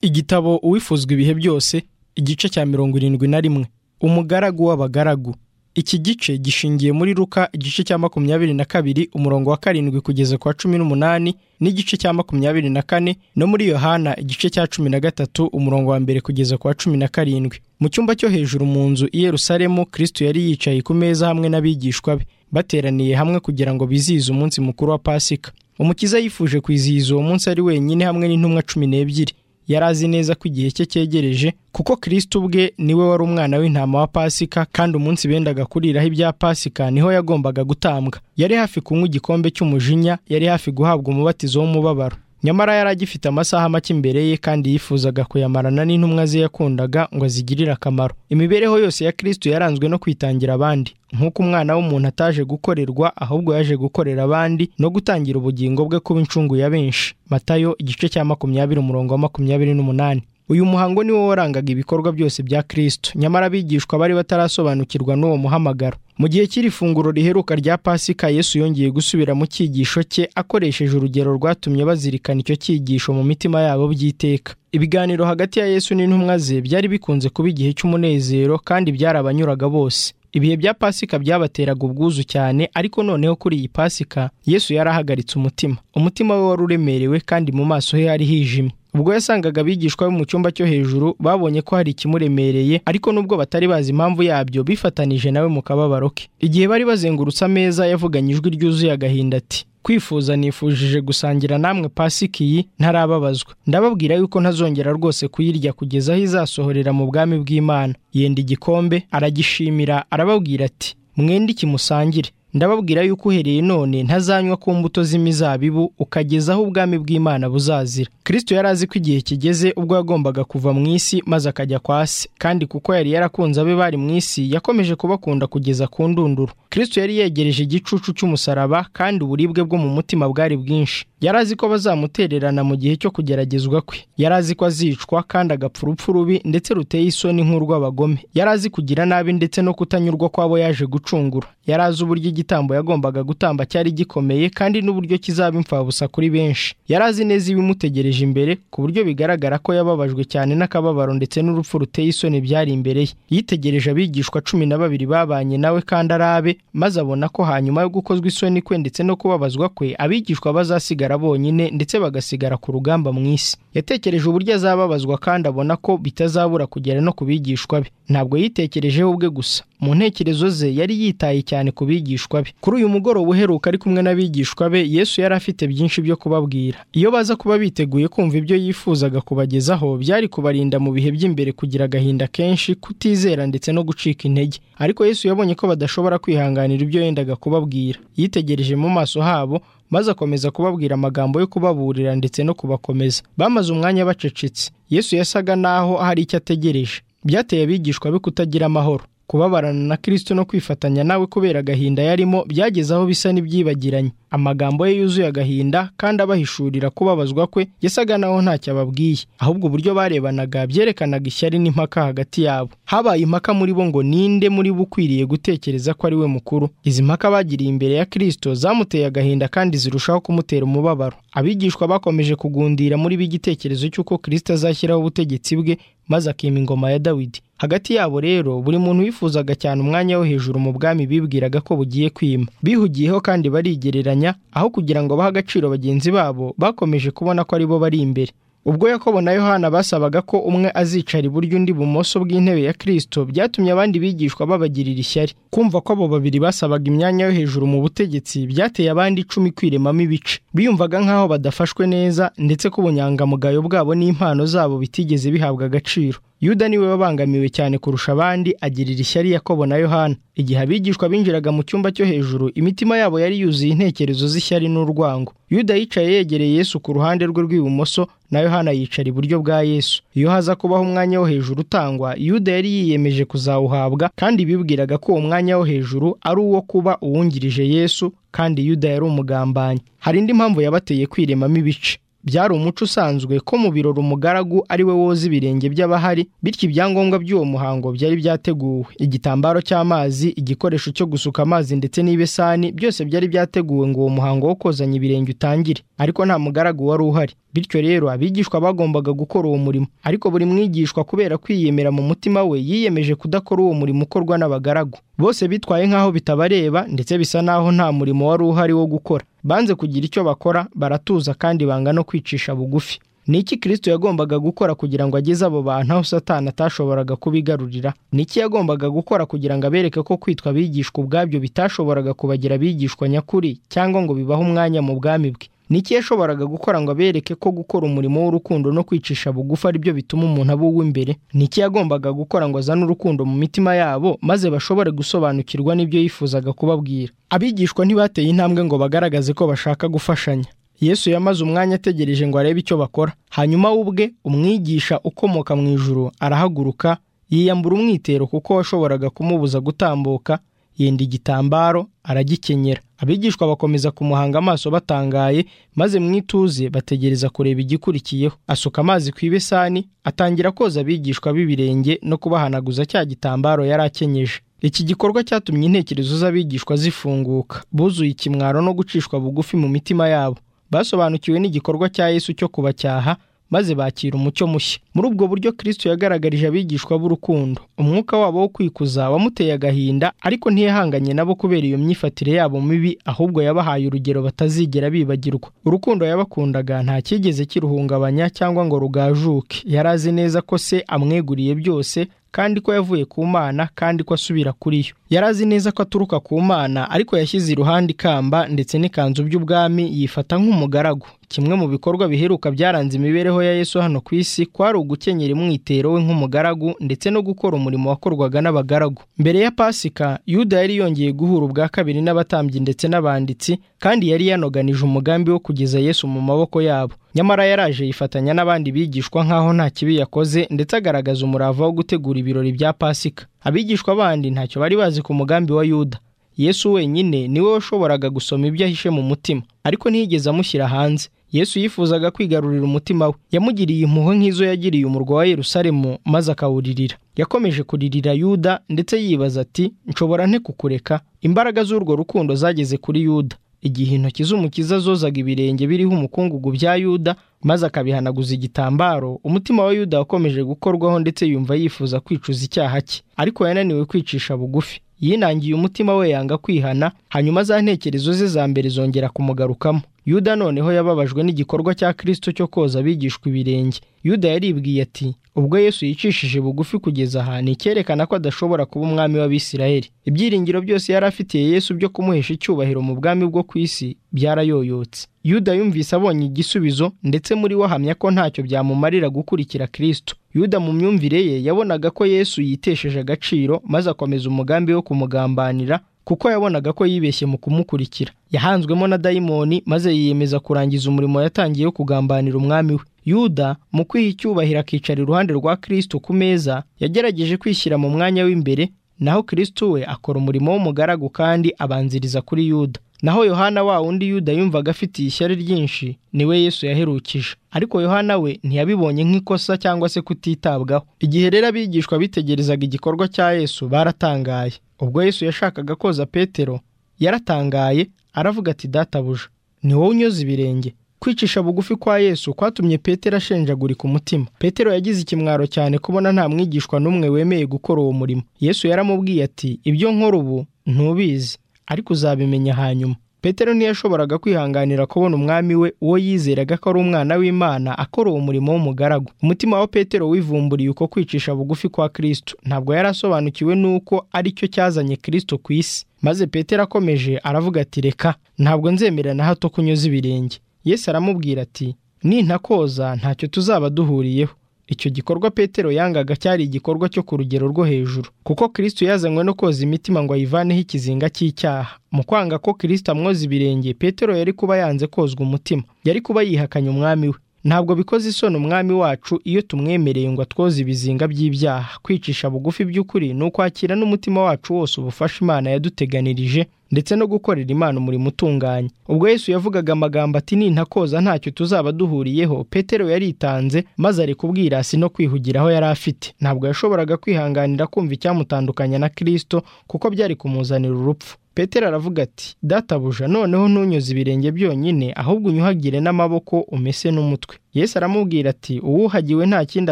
igitabo uwifuzwa ibihe byose igice cya mirongo irindwi na rimwe umugaragu w'abagaragu iki gice gishingiye muri ruka igice cya makumyabiri na kabiri umurongo wa karindwi kugeza ku wa cumi n'umunani n'igice cya makumyabiri na kane no muri yohana igice cya cumi na gatatu umurongo wa mbere kugeza ku wa cumi na karindwi mu cyumba cyo hejuru mu nzu i Yerusalemu kirisito yari yicaye ku meza hamwe n'abigishwa be bateraniye hamwe kugira ngo bizihize umunsi mukuru wa pasika umukiza yifuje kwizihiza uwo munsi ari wenyine hamwe n'intumwa cumi n'ebyiri yari azi neza ko igihe cye cyegereje kuko kirisito ubwe niwe wari umwana w'intama wa pasika kandi umunsi bendaga kuriraho ibya pasika niho yagombaga gutambwa yari hafi kunywa igikombe cy'umujinya yari hafi guhabwa umubatizo w'umubabaro nyamara yari agifite amasaha make imbere ye kandi yifuzaga kuyamarana n'intumwa ze yakundaga ngo azigirire akamaro imibereho yose ya kirisito yaranzwe no kwitangira abandi nk'uko umwana w'umuntu ataje gukorerwa ahubwo yaje gukorera abandi no gutangira ubugingo bwe kuba incungu ya benshi matayo igice cya makumyabiri umurongo wa makumyabiri n'umunani uyu muhango ni wo warangaga ibikorwa byose bya kirisito nyamara abigishwa bari batarasobanukirwa n'uwo muhamagaro mu gihe cy'iri funguro riheruka rya pasika yesu yongeye gusubira mu cyigisho cye akoresheje urugero rwatumye bazirikana icyo cyigisho mu mitima yabo by'iteka ibiganiro hagati ya yesu n'intumwa ze byari bikunze kuba igihe cy'umunezero kandi byarabanyuraga bose ibihe bya pasika byabateraga ubwuzu cyane ariko noneho kuri iyi pasika yesu yari ahagaritse umutima umutima we wari uremerewe kandi mu maso he hari hijimye ubwo yasangaga abigishwa be mu cyumba cyo hejuru babonye ko hari ikimuremereye ariko nubwo batari bazi impamvu yabyo bifatanije nawe mu kababaro ke igihe bari bazengurutse ameza yavuganye ijwi ryuzuye agahinda ati kwifuza nifujije gusangira namwe pasika iyi ntarababazwa ndababwira yuko ntazongera rwose kuyirya kugeza aho izasohorera mu bwami bw'imana yenda igikombe aragishimira arababwira ati mwende ikimusangire ndababwira yuko uhereye none ntazanywa ku mbuto z'imizabibu ukageza aho ubwami bw'imana buzazira kirisito yari azi ko igihe kigeze ubwo yagombaga kuva mu isi maze akajya kwa se kandi kuko yari yarakunze abe bari mu isi yakomeje kubakunda kugeza ku ndunduro kirisito yari yegereje igicucu cy'umusaraba kandi uburibwe bwo mu mutima bwari bwinshi yari azi ko bazamutererana mu gihe cyo kugeragezwa kwe yari azi ko azicwa kandi agapfa urupfu rubi ndetse ruteye isoni nk'urw'abagome yari azi kugira nabi ndetse no kutanyurwa kw'abo yaje gucungura yari azi uburyo igitambo yagombaga gutamba cyari gikomeye kandi n'uburyo kizaba imfabusa kuri benshi yari azi neza ibimutegereje imbere ku buryo bigaragara ko yababajwe cyane n'akababaro ndetse n'urupfu ruteye isoni byari imbere ye yitegereje abigishwa cumi na babiri babanye nawe kandi arabe maze abona ko hanyuma yo gukozwa isoni kwe ndetse no kubabazwa kwe abigishwa bazasigara bonyine ndetse bagasigara ku rugamba mu isi yatekereje uburyo azababazwa kandi abona ko bitazabura kugera no ku bigishwa be ntabwo yitekerejeho ubwe gusa mu ntekerezo ze yari yitaye cyane ku bigishwa be kuri uyu mugoroba uheruka ari kumwe n'abigishwa be yesu yari afite byinshi byo kubabwira iyo baza kuba biteguye kumva ibyo yifuzaga kubagezaho byari kubarinda mu bihe by'imbere kugira agahinda kenshi kutizera ndetse no gucika intege ariko yesu yabonye ko badashobora kwihanganira ibyo yendaga kubabwira yitegereje mu maso habo maze akomeza kubabwira amagambo yo kubaburira ndetse no kubakomeza bamaze umwanya bacecetse yesu yasaga naho hari icyo ategereje byateye abigishwa be kutagira amahoro kubabarana na kirisito no kwifatanya nawe kubera agahinda yarimo byageze aho bisa n'ibyibagiranye amagambo ye yuzuye agahinda kandi abahishurira kubabazwa kwe yasaga naho ntacyo ababwiye ahubwo uburyo barebanaga byerekanaga ishyari n'impaka hagati yabo habaye impaka muri bo ngo ninde muri bo ukwiriye gutekereza ko ari we mukuru izi mpaka bagiriye imbere ya kirisito zamuteye agahinda kandi zirushaho kumutera umubabaro abigishwa bakomeje kugundira muri bo igitekerezo cy'uko kirisito azashyiraho ubutegetsi bwe maze akima ingoma ya dawidi hagati yabo rero buri muntu wifuzaga cyane umwanya wo hejuru mu bwami bibwiraga ko bugiye kwima bihugiyeho kandi barigereranya aho kugira ngo bahe agaciro bagenzi babo bakomeje kubona ko ari bo bari imbere ubwo yakobo na yohana basabaga ko umwe azicara iburyo undi ibumoso bw'intebe ya kirisito byatumye abandi bigishwa babagirira ishyari kumva ko abo babiri basabaga imyanya yo hejuru mu butegetsi byateye abandi icumi kwiremamo ibice biyumvaga nk'aho badafashwe neza ndetse ko ubunyangamugayo bwabo n'impano zabo bitigeze bihabwa agaciro yuda niwe wabangamiwe cyane kurusha abandi agirira ishyari yakobo na yohana igihe abigishwa binjiraga mu cyumba cyo hejuru imitima yabo yari yuzuye intekerezo z'ishyari n'urwango yuda yicaye yegereye yesu ku ruhande rwe rw'ibumoso na yohana yicara iburyo bwa yesu iyo haza kubaho umwanya wo hejuru utangwa yuda yari yiyemeje kuzawuhabwa kandi bibwiraga ko uwo mwanya wo hejuru ari uwo kuba uwungirije yesu kandi yuda yari umugambanyi hari indi mpamvu yabateye kwiremamo ibice byari umuco usanzwe ko mu birori umugaragu ari we woza ibirenge by'abahari bityo ibyangombwa by'uwo muhango byari byateguwe igitambaro cy'amazi igikoresho cyo gusuka amazi ndetse n'ibesani byose byari byateguwe ngo uwo muhango wo kozanya ibirenge utangire ariko nta mugaragu wari uhari bityo rero abigishwa bagombaga gukora uwo murimo ariko buri mwigishwa kubera kwiyemera mu mutima we yiyemeje kudakora uwo murimo ukorwa n'abagaragu bose bitwaye nk'aho bitabareba ndetse bisa n'aho nta murimo wari uhari wo gukora banze kugira icyo bakora baratuza kandi banga no kwicisha bugufi ni iki kirisito yagombaga gukora kugira ngo ageze abo bantu aho satani atashoboraga kubigarurira ni iki yagombaga gukora kugira ngo abereke ko kwitwa abigishwa ubwabyo bitashoboraga kubagira abigishwa nyakuri cyangwa ngo bibahe umwanya mu bwami bwe ni iki yashoboraga gukora ngo abereke ko gukora umurimo w'urukundo no kwicisha bugufi ari byo bituma umuntu aba uw'imbere ni iki yagombaga gukora ngo azane urukundo mu mitima yabo maze bashobore gusobanukirwa n'ibyo yifuzaga kubabwira abigishwa ntibateye intambwe ngo bagaragaze ko bashaka gufashanya yesu yamaze umwanya ategereje ngo arebe icyo bakora hanyuma we ubwe umwigisha ukomoka mu ijuru arahaguruka yiyambura umwitero kuko washoboraga kumubuza gutambuka yenda igitambaro aragikenyera abigishwa bakomeza kumuhanga amaso batangaye maze mu ituze bategereza kureba igikurikiyeho asuka amazi ku ibesani atangira koza abigishwa b'ibirenge no kubahanaguza cya gitambaro yari akenyeje iki gikorwa cyatumye intekerezo z'abigishwa zifunguka buzuye ikimwaro no gucishwa bugufi mu mitima yabo basobanukiwe n'igikorwa cya yesu cyo kubacyaha maze bakira umucyo mushya muri ubwo buryo kirisito yagaragarije abigishwa b'urukundo umwuka wabo wo kwikuza wamuteye agahinda ariko ntiyahanganye nabo kubera iyo myifatire yabo mibi ahubwo yabahaye urugero batazigera bibagirwa urukundo yabakundaga nta cyigeze kiruhungabanya cyangwa ngo rugajuke yari azi neza ko se amweguriye byose kandi ko yavuye ku mana kandi ko asubira kuri yo yari azi neza ko aturuka ku mana ariko yashyize iruhande ikamba ndetse n'ikanzu by'ubwami yifata nk'umugaragu kimwe mu bikorwa biheruka byaranze imibereho ya yesu hano ku isi kwari ugukenyera umwitero we nk'umugaragu ndetse no gukora umurimo wakorwaga n'abagaragu mbere ya pasika yuda yari yongeye guhura ubwa kabiri n'abatambyi ndetse n'abanditsi kandi yari yanoganije umugambi wo kugeza yesu mu maboko yabo nyamara yaraje yifatanya n'abandi bigishwa nk'aho nta kibi yakoze ndetse agaragaza umurava wo gutegura ibirori bya pasika abigishwa bandi ntacyo bari bazi ku mugambi wa yuda yesu wenyine niwe washoboraga gusoma ibyo ahishe mu mutima ariko ntiyigeze amushyira hanze yesu yifuzaga kwigarurira umutima we yamugiriye impuhwe nk'izo yagiriye umurwa wa yerusalemu maze akawuririra yakomeje kuririra yuda ndetse yibaza ati nshobora nte kukureka imbaraga z'urwo rukundo zageze kuri yuda igihe intoki z'umukiza zozaga ibirenge biriho umukungugu bya yuda maze akabihanaguza igitambaro umutima wa yuda wakomeje gukorwaho ndetse yumva yifuza kwicuza icyaha cye ariko yananiwe kwicisha bugufi yinangiye umutima we yanga kwihana hanyuma za ntekerezo ze za mbere zongera kumugarukamo yuda noneho yababajwe n'igikorwa cya kirisito cyo koza abigishwa ibirenge yuda yaribwiye ati ubwo yesu yicishije bugufi kugeza aha ni icyerekana ko adashobora kuba umwami w'abisirayeli ibyiringiro byose yari afitiye yesu byo kumuhesha icyubahiro mu bwami bwo ku isi byarayoyotse yuda yumvise abonye igisubizo ndetse muri we ahamya ko ntacyo byamumarira gukurikira kirisito yuda mu myumvire ye yabonaga ko yesu yitesheje agaciro maze akomeza umugambi wo kumugambanira kuko yabonaga ko yibeshye mu kumukurikira yahanzwemo na dayimoni maze yiyemeza kurangiza umurimo yatangiye wo kugambanira umwami we yuda mu kwiha icyubahiro akicara iruhande rwa kirisito ku meza yagerageje kwishyira mu mwanya w'imbere naho kirisito we akora umurimo w'umugaragu kandi abanziriza kuri yuda naho yohana wa undi yuda yumvaga afitiye ishyari ryinshi niwe yesu yaherukije ariko yohana we ntiyabibonye nk'ikosa cyangwa se kutitabwaho igihe rero abigishwa bitegerezaga igikorwa cya yesu baratangaye ubwo yesu yashakaga koza petero yaratangaye aravuga ati databuja ni wowe unyoza ibirenge kwicisha bugufi kwa yesu kwatumye petero ashenjagurika umutima petero yagize ikimwaro cyane kubona nta mwigishwa n'umwe wemeye gukora uwo murimo yesu yaramubwiye ati ibyo nkora ubu ntubizi ariko uzabimenya hanyuma petero ntiyashoboraga kwihanganira kubona umwami we uwo yizeraga ko ari umwana w'imana akora uwo murimo w'umugaragu umutima wa petero wivumburiye uko kwicisha bugufi kwa kirisito ntabwo yari asobanukiwe n'uko ari cyo cyazanye kirisito ku isi maze petero akomeje aravuga ati reka ntabwo nzemera na hato kunyuza ibirenge yesu aramubwira ati nintakoza ntacyo tuzaba duhuriyeho icyo gikorwa petero yangaga cyari igikorwa cyo ku rugero rwo hejuru kuko kirisito yazanywe no koza imitima ngo ayivaneho ikizinga cy'icyaha mu kwanga ko kirisito amwoza ibirenge petero yari kuba yanze kozwa umutima yari kuba yihakanye umwami we ntabwo bikoze isoni umwami wacu iyo tumwemereye ngo atwoze ibizinga by'ibyaha kwicisha bugufi by'ukuri ni ukwakira n'umutima wacu wose ubufasha imana yaduteganirije ndetse no gukorera imana umurimo utunganye ubwo yesu yavugaga amagambo ati nintakoza ntacyo tuzaba duhuriyeho petero yaritanze maze ari kubwirasi no kwihugiraho yari afite ntabwo yashoboraga kwihanganira kumva icyamutandukanya na kirisito kuko byari kumuzanira urupfu petero aravuga ati databuja noneho ntunyuze ibirenge byonyine ahubwo unyuhagire n'amaboko umese n'umutwe yesu aramubwira ati uwuhagiwe nta kindi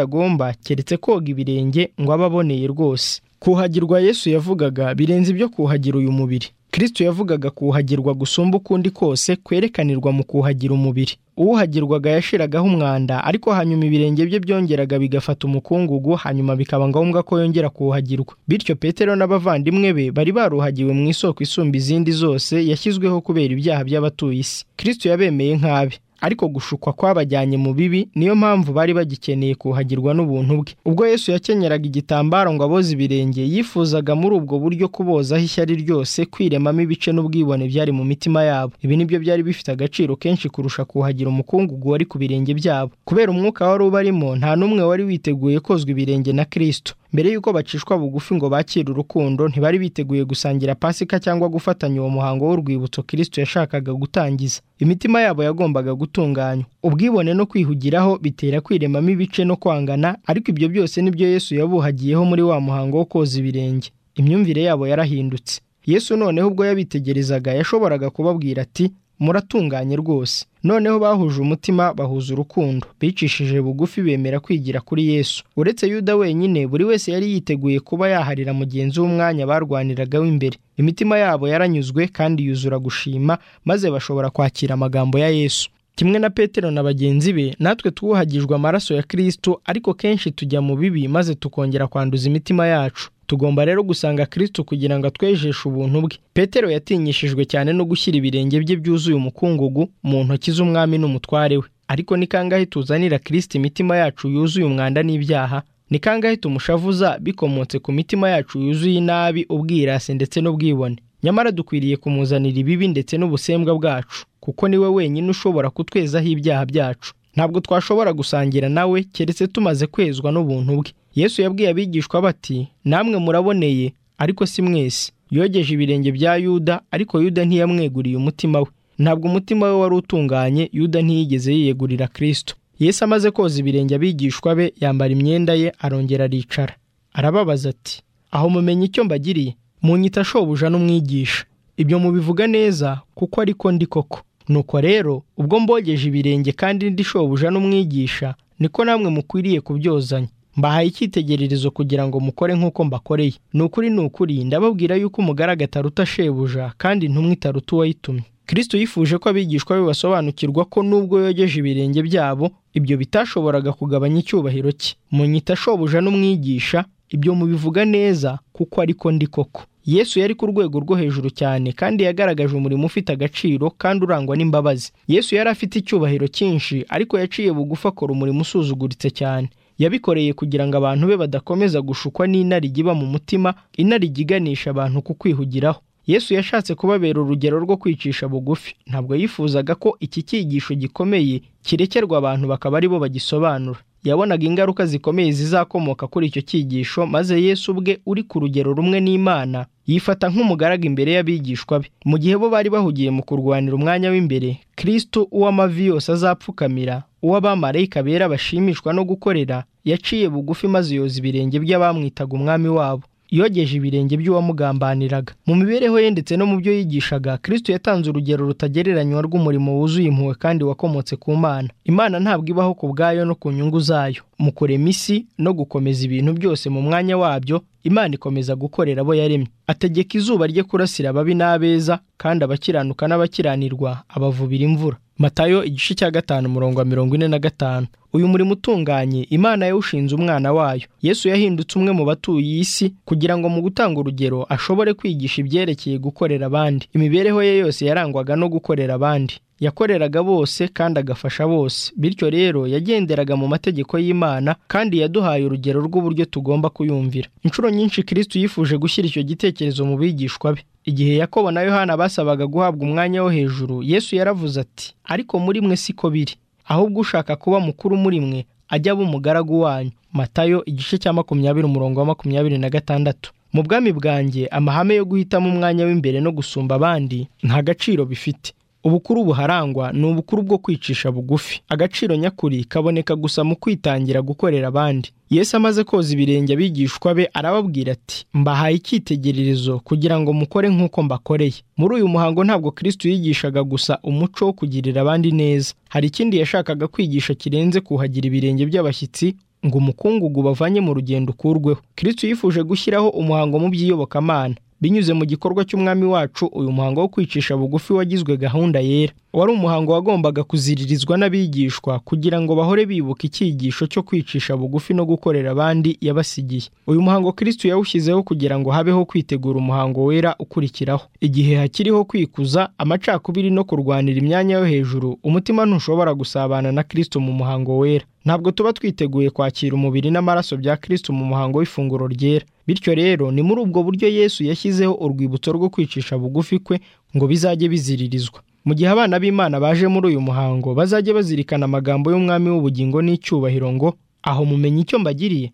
agomba keretse koga ibirenge ngo abe aboneye rwose kuhagirwa yesu yavugaga birenze ibyo kuhagira uyu mubiri kirisito yavugaga kuhagirwa gusumba ukundi kose kwerekanirwa mu kuhagira umubiri uwuhagirwaga yashiragaho umwanda ariko hanyuma ibirenge bye byongeraga bigafata umukungugu hanyuma bikaba ngombwa ko yongera kuwuhagirwa bityo petero n'abavandimwe be bari baruhagiwe mu isoko isumba izindi zose yashyizweho kubera ibyaha by'abatuye isi kirisito yabemeye nk'abe ariko gushukwa kwabajyanye mu bibi niyo mpamvu bari bagikeneye kuhagirwa n'ubuntu bwe ubwo yesu yakenyeraga igitambaro ngo aboze ibirenge yifuzaga muri ubwo buryo kubozaho ishyari ryose kwiremamo ibice n'ubwibone byari mu mitima yabo ibi nibyo byari bifite agaciro kenshi kurusha kuhagira umukungugu wari ku birenge byabo kubera umwuka wari ubarimo nta n'umwe wari witeguye kozwa ibirenge na kirisito mbere y'uko bacishwa bugufi ngo bakire urukundo ntibari biteguye gusangira pasika cyangwa gufatanya uwo muhango w'urwibutso kirisito yashakaga gutangiza imitima yabo yagombaga gutunganywa ubwibone no kwihugiraho bitera kwiremamo ibice no kwangana ariko ibyo byose nibyo yesu yabuhagiyeho muri wa muhango wo koza ibirenge imyumvire yabo yarahindutse yesu noneho ubwo yabitegerezaga yashoboraga kubabwira ati muratunganye rwose noneho bahuje umutima bahuza urukundo bicishije bugufi bemera kwigira kuri yesu uretse yuda wenyine buri wese yari yiteguye kuba yaharira mugenzi w'umwanya barwaniraga w'imbere imitima yabo yaranyuzwe kandi yuzura gushima maze bashobora kwakira amagambo ya yesu kimwe na petero na bagenzi be natwe twuhagijwe amaraso ya kirisito ariko kenshi tujya mu bibi maze tukongera kwanduza imitima yacu tugomba rero gusanga kirisito kugira ngo atwejeshe ubuntu bwe petero yatinyishijwe cyane no gushyira ibirenge bye byuzuye umukungugu mu ntoki z'umwami n'umutware we ariko ni kangahe tuzanira kirisito imitima yacu yuzuye umwanda n'ibyaha ni kangahe tumushavuza bikomotse ku mitima yacu yuzuye inabi ubwirasi ndetse n'ubwibone nyamara dukwiriye kumuzanira ibibi ndetse n'ubusembwa bwacu kuko niwe wenyine ushobora kutwezaho ibyaha byacu ntabwo twashobora gusangira nawe keretse tumaze kwezwa n'ubuntu bwe yesu yabwiye abigishwa bati namwe muraboneye ariko si mwese yogeje ibirenge bya yuda ariko yuda ntiyamweguriye umutima we ntabwo umutima we wari utunganye yuda ntiyigeze yiyegurira kirisito yesu amaze koza ibirenge abigishwa be yambara imyenda ye arongera aricara arababaza ati aho mumenye icyo mbagiriye munyita shobuja n'umwigisha ibyo mubivuga neza kuko ariko ndi koko nuko rero ubwo mbogeje ibirenge kandi ndi shobuja n'umwigisha niko namwe mukwiriye kubyozanya mbahaye icyitegererezo kugira ngo mukore nk'uko mbakoreye ni ukuri ni ukuri ndababwira yuko umugaraga ataruta shebuja kandi intumwa itaruta uwayitumye kirisito yifuje ko abigishwa be basobanukirwa ko nubwo yogeje ibirenge byabo ibyo bitashoboraga kugabanya icyubahiro cye munyita shobuja n'umwigisha ibyo mubivuga neza kuko ariko ndi koko yesu yari ku rwego rwo hejuru cyane kandi yagaragaje umurimo ufite agaciro kandi urangwa n'imbabazi yesu yari afite icyubahiro cyinshi ariko yaciye bugufi akora umurimo usuzuguritse cyane yabikoreye kugira ngo abantu be badakomeza gushukwa n'inarijye iba mu mutima inarijye iganisha abantu ku kwihugiraho yesu yashatse kubabera urugero rwo kwicisha bugufi ntabwo yifuzaga ko iki cyigisho gikomeye kirekerwa abantu bakaba aribo bagisobanura yabonaga ingaruka zikomeye zizakomoka kuri icyo cyigisho maze yesu ubwe uri ku rugero rumwe n'imana yifata nk'umugaraga imbere y'abigishwa be mu gihe bo bari bahugiye mu kurwanira umwanya w'imbere kirisito uw'amavi yose azapfukamira uw'abamarayika bera bashimishwa no gukorera yaciye bugufi maze yoza ibirenge by'abamwitaga umwami wabo yogeje ibirenge by'uwamugambaniraga mu mibereho ye ndetse no mu byo yigishaga kirisito yatanze urugero rutagereranywa rw'umurimo wuzuye impuhwe kandi wakomotse ku mana imana ntabwo ibaho ku bwayo no ku nyungu zayo mu kurema isi no gukomeza ibintu byose mu mwanya wabyo imana ikomeza gukorera abo yaremye ategeka izuba rye kurasira ababi n'abeza kandi abakiranuka n'abakiranirwa abavubira imvura matayo igice cya gatanu umurongo wa mirongo ine na gatanu uyu murimo utunganye imana yawushinze umwana wayo yesu yahindutse umwe mu batuye isi kugira ngo mu gutanga urugero ashobore kwigisha ibyerekeye gukorera abandi imibereho ye yose yarangwaga no gukorera abandi yakoreraga bose kandi agafasha bose bityo rero yagenderaga mu mategeko y'imana kandi yaduhaye urugero rw'uburyo tugomba kuyumvira inshuro nyinshi kirisito yifuje gushyira icyo gitekerezo mu bigishwa be igihe yakobo na yohana basabaga guhabwa umwanya wo hejuru yesu yaravuze ati ariko muri mwe siko biri ahubwo ushaka kuba mukuru muri mwe ajya aba umugaragu wanyu matayo igice cya makumyabiri umurongo wa makumyabiri na gatandatu mu bwami bwanjye amahame yo guhitamo umwanya w'imbere no gusumba abandi nta gaciro bifite ubukuru buharangwa ni ubukuru bwo kwicisha bugufi agaciro nyakuri kaboneka gusa mu kwitangira gukorera abandi yesu amaze koza ibirenge abigishwa be arababwira ati mbahaye icyitegererezo kugira ngo mukore nk'uko mbakoreye muri uyu muhango ntabwo kristo yigishaga gusa umuco wo kugirira abandi neza hari ikindi yashakaga kwigisha kirenze kuhagira ibirenge by'abashyitsi ngo umukungugu bavanye mu rugendo ukurweho kristo yifuje gushyiraho umuhango mu by'iyobokamana binyuze mu gikorwa cy'umwami wacu uyu muhango wo kwicisha bugufi wagizwe gahunda yera wari umuhango wagombaga kuziririzwa n'abigishwa kugira ngo bahore bibuka icyigisho cyo kwicisha bugufi no gukorera abandi yabasigiye uyu muhango kristo yawushyizeho kugira ngo habeho kwitegura umuhango wera ukurikiraho igihe hakiriho kwikuza amacakubiri no kurwanira imyanya yo hejuru umutima ntushobora gusabana na kristo mu muhango wera ntabwo tuba twiteguye kwakira umubiri n'amaraso bya kristo mu muhango w'ifunguro ryera bityo rero ni muri ubwo buryo yesu yashyizeho urwibutso rwo kwicisha bugufi kwe ngo bizajye biziririzwa mu gihe abana b'imana baje muri uyu muhango bazajye bazirikana amagambo y'umwami w'ubugingo n'icyubahiro ngo aho mumenya icyo mbagiriye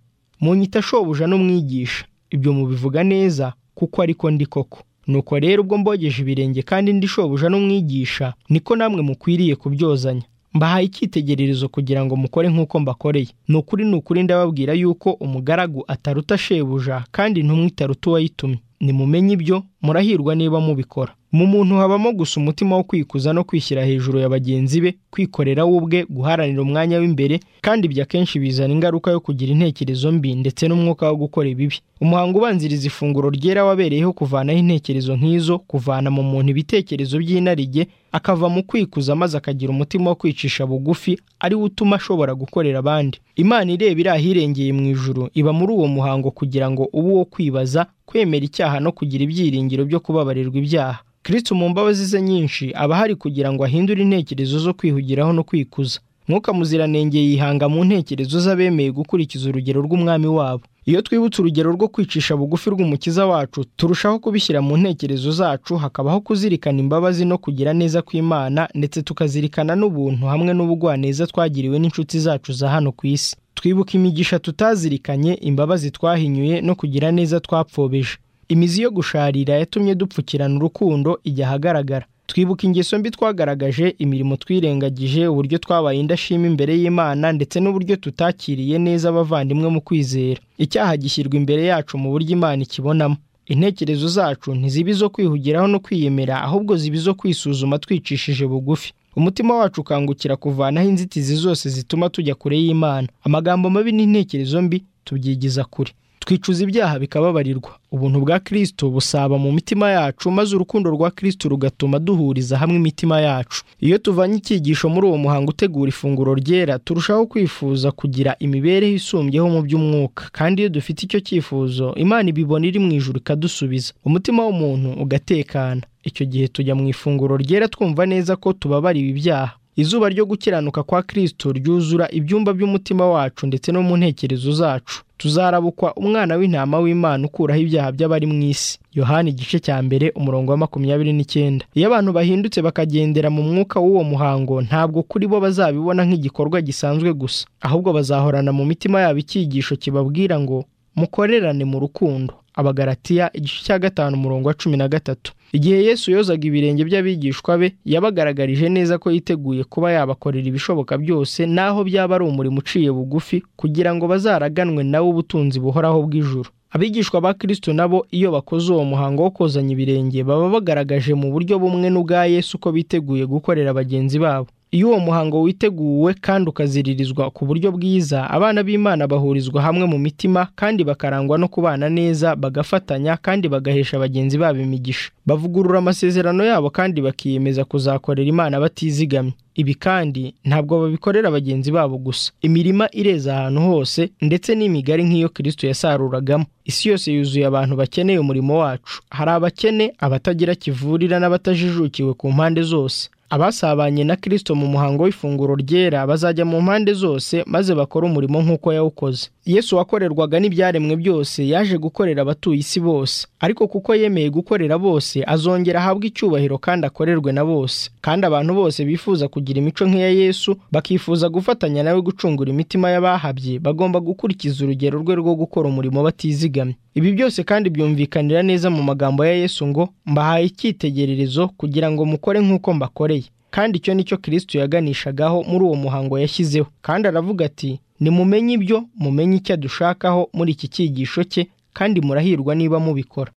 munyita shobuja n'umwigisha ibyo mubivuga neza kuko ariko ndi koko nuko rero ubwo mbogeje ibirenge kandi ndi shobuja n'umwigisha niko namwe mukwiriye kubyozanya mbahaye icyitegererezo kugira ngo mukore nk'uko mbakoreye ni ukuri ni ukuri ndababwira yuko umugaragu ataruta shebuja kandi intumwa itaruta uwayitumye nimumenye ibyo murahirwa niba mubikora mu muntu habamo gusa umutima wo kwikuza no kwishyira hejuru ya bagenzi be kwikorera we ubwe guharanira umwanya w'imbere kandi ibyo akenshi bizana ingaruka yo kugira intekerezo mbi ndetse n'umwuka wo gukora ibibi umuhango ubanziriza ifunguro ryera wabereyeho kuvanaho intekerezo nk'izo kuvana mu muntu ibitekerezo by'inarijye akava mu kwikuza maze akagira umutima wo kwicisha bugufi ari wo utuma ashobora gukorera abandi imana ireba iri ahirengeye mu ijuru iba muri uwo muhango kugira ngo ube uwo kwibaza kwemera icyaha no kugira ibyiringiro byo kubabarirwa ibyaha kiritse mu mbabazi ze nyinshi aba ahari kugira ngo ahindure intekerezo zo kwihugiraho no kwikuza mwuka muziranenge yihanga mu ntekerezo z'abemeye gukurikiza urugero rw'umwami wabo iyo twibutse urugero rwo kwicisha bugufi rw'umukiza wacu turushaho kubishyira mu ntekerezo zacu hakabaho kuzirikana imbabazi no kugira neza kw'imana ndetse tukazirikana n'ubuntu hamwe n'ubugwaneza twagiriwe n'inshuti zacu za hano ku isi twibuka imigisha tutazirikanye imbabazi twahinyuye no kugira neza twapfobeje imizi yo gusharira yatumye dupfukirana urukundo ijya ahagaragara twibuka ingeso mbi twagaragaje imirimo twirengagije uburyo twabaye indashima imbere y'imana ndetse n'uburyo tutakiriye neza abavandimwe mu kwizera icyaha gishyirwa imbere yacu mu buryo imana ikibonamo intekerezo zacu ntiziba izo kwihugiraho no kwiyemera ahubwo ziba izo kwisuzuma twicishije bugufi umutima wacu ukangukira kuvanaho inzitizi zose zituma tujya kure y'imana amagambo mabi n'intekerezo mbi tubyigiza kure twicuza ibyaha bikababarirwa ubuntu bwa kirisito busaba mu mitima yacu maze urukundo rwa kirisito rugatuma duhuriza hamwe imitima yacu iyo tuvanye icyigisho muri uwo muhango utegura ifunguro ryera turushaho kwifuza kugira imibereho isumbyeho mu by'umwuka kandi iyo dufite icyo cyifuzo imana ibibona iri mu ijuru ikadusubiza umutima w'umuntu ugatekana icyo gihe tujya mu ifunguro ryera twumva neza ko tubabariwe ibyaha izuba ryo gukiranuka kwa kirisito ryuzura ibyumba by'umutima wacu ndetse no mu ntekerezo zacu tuzarabukwa umwana w'intama w'imana ukuraho ibyaha by'abari mu isi yohani igice cya mbere umurongo wa makumyabiri n'icyenda iyo abantu bahindutse bakagendera mu mwuka w'uwo muhango ntabwo kuri bo bazabibona nk'igikorwa gisanzwe gusa ahubwo bazahorana mu mitima yabo icyigisho kibabwira ngo mukorerane mu rukundo abagaratiya igice cya gatanu umurongo wa cumi na gatatu igihe yesu yozaga ibirenge by'abigishwa be yabagaragarije neza ko yiteguye kuba yabakorera ibishoboka byose naho byaba ari umurimo uciye bugufi kugira ngo bazaraganwe nawe ubutunzi buhoraho bw'ijuru abigishwa ba kirisito nabo iyo bakoze uwo muhango wo kozanya ibirenge baba bagaragaje mu buryo bumwe n'ubwa yesu ko biteguye gukorera bagenzi babo iyo uwo muhango witeguwe kandi ukaziririzwa ku buryo bwiza abana b'imana bahurizwa hamwe mu mitima kandi bakarangwa no kubana neza bagafatanya kandi bagahesha bagenzi babo imigisha bavugurura amasezerano yabo kandi bakiyemeza kuzakorera imana batizigamye ibi kandi ntabwo babikorera bagenzi babo gusa imirima ireza ahantu hose ndetse n'imigari nk'iyo kirisito yasaruragamo isi yose yuzuye abantu bakeneye umurimo wacu hari abakene abatagira kivurira n'abatajijukiwe ku mpande zose abasabanye na kirisito mu muhango w'ifunguro ryera bazajya mu mpande zose maze bakore umurimo nk'uko yawukoze yesu wakorerwaga n'ibyaremwe byose yaje gukorera abatuye isi bose ariko kuko yemeye gukorera bose azongera ahabwe icyubahiro kandi akorerwe na bose kandi abantu bose bifuza kugira imico nk'iya yesu bakifuza gufatanya nawe gucungura imitima y'abahabye bagomba gukurikiza urugero rwe rwo gukora umurimo batizigamye ibi byose kandi byumvikanira neza mu magambo ya yesu ngo mbahaye icyitegererezo kugira ngo mukore nk'uko mbakoreye kandi icyo ni cyo kirisito yaganishagaho muri uwo muhango yashyizeho kandi aravuga ati nimumenye ibyo mumenye icyo adushakaho muri iki cyigisho cye kandi murahirwa niba mubikora